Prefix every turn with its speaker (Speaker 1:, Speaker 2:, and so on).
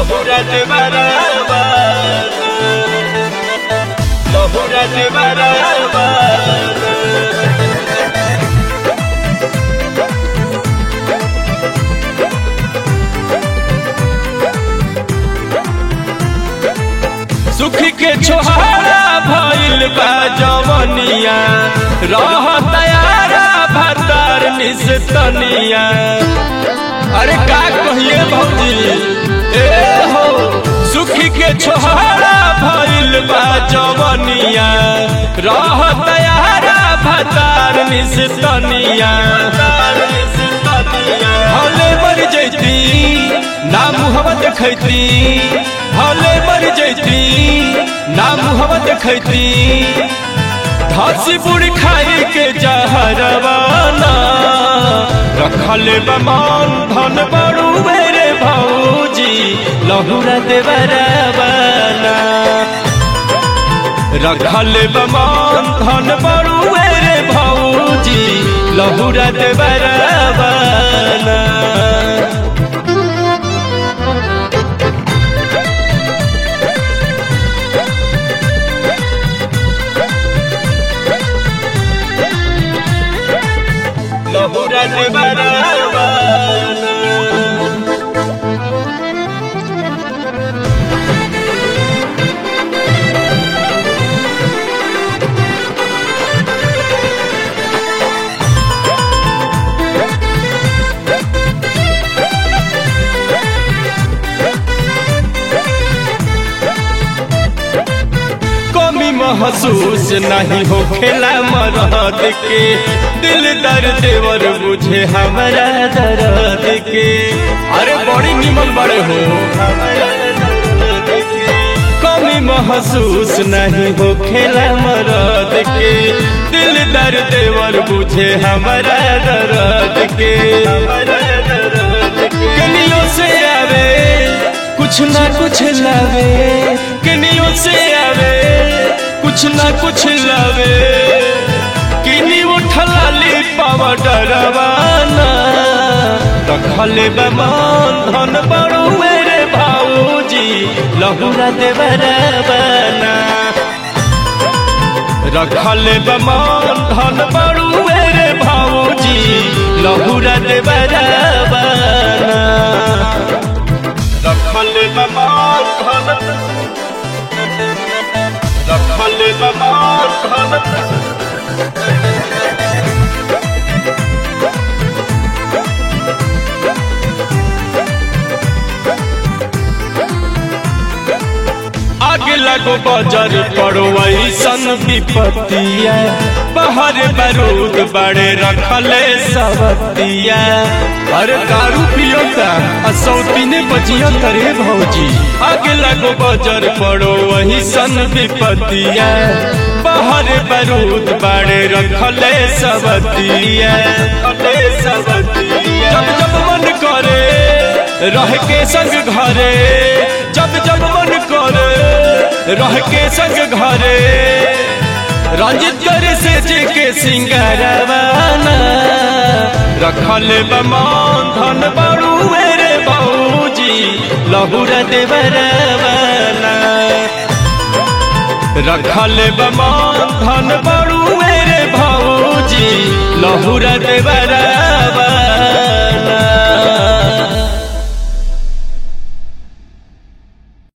Speaker 1: लहुरत बराबर लहुरत बराबर सुख के छोहारा भइल बा जवनिया रह तयारा भतार निस्तनिया अरे का कहिए भौजी ए हो सुख के छोहारा भइल बा जवनिया रह तयारा भतार निस्तनिया हले मर जैती ना मुहम्मद देखैती हले मर जैती ना मुहम्मद देखैती धासी बुढ़ी खाई के जहरवाना रखल बमान धन बड़ू मेरे भौजी लहुरा देवरवाना रखल बमान धन बड़ू मेरे भौजी लहुरा देवरवाना लहुरा देवरवाना कमी महसूस नहीं हो खेला मरद के दिल दर देवर बुझे हमारा दर्द के अरे बड़ी निमन बड़े हो कमी महसूस नहीं हो खेला मरद के दिल दर देवर बुझे हमारा दर्द के कनियों से आवे कुछ ना कुछ लावे कनियों से आवे कुछ ना कुछ लावे किनी उठला ली पावा डरवाना रखले बमान धन बड़ू मेरे भाऊजी लहुरा देवरवाना रखले बमान धन बड़ू मेरे भाऊजी लहुरा देवरवाना रखल बमान धन रखल बमान धन आगे लगो बजर पड़ो ऐसन विपत्तिया बाहर बारूद बड़े रखले सबतिया अरे दारू पियोता असौती ने बजिया करे भौजी आगे लगो बजर पड़ो वही सन विपत्तिया बाहर बारूद बड़े रखले सबतिया जब जब मन करे रह के संग घरे जब जब मन करे रह के संग घरे रंजित करे से जे के सिंगारवाना रखल बमान धन बड़ू मेरे बाबूजी लहुरा देवरवाना रखल बमान धन बड़ू मेरे भाऊजी लहुरा देवरवाना